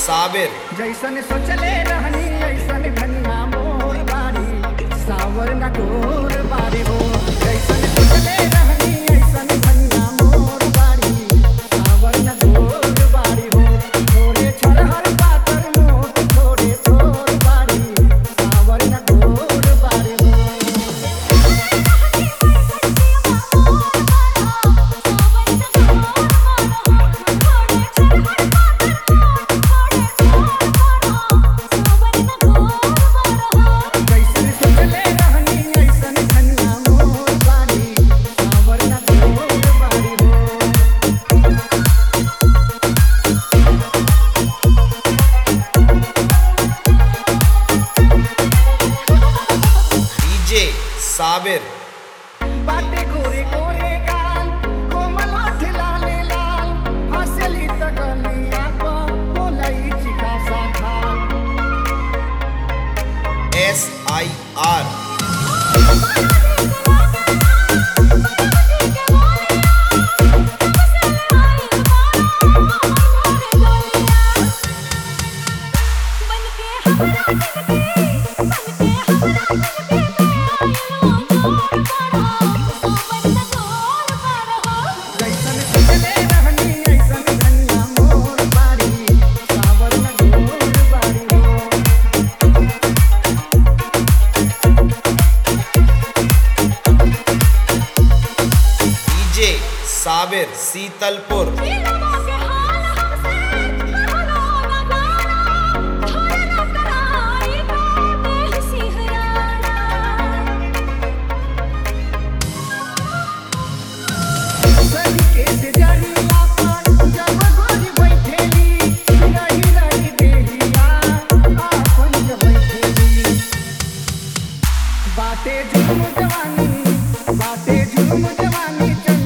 साबिर जैसन सोचले रहनी ऐसन धनिया मोर बारी सावर न गोर बारी हो जैसन सोचले रहनी ऐसन धनिया मोर बारी सावर न गोर बारी हो थोड़े छरहर पातर मोट थोड़े छोर बारी सावर न गोर बारी हो जैसन सोचले रहनी ऐसन धनिया मोर बारी सावर न गोर बारी हो डीजे साबिर बाटे गोरे गोरे गाल कोमल ओठ लाले लाल हंसली त गलिया पर बोलाई चिका सा खाल एस आई आर जैसन सोचले रहनी ऐसन धनिया मोर बारी सावर न गोर बारी हो डीजे साबिर शीतलपुर सही के जरिया पर जब गोरी बैठेली रही रही देहिया आपन जब बैठेली बाटे झूम जवानी बाटे झूम जवानी चल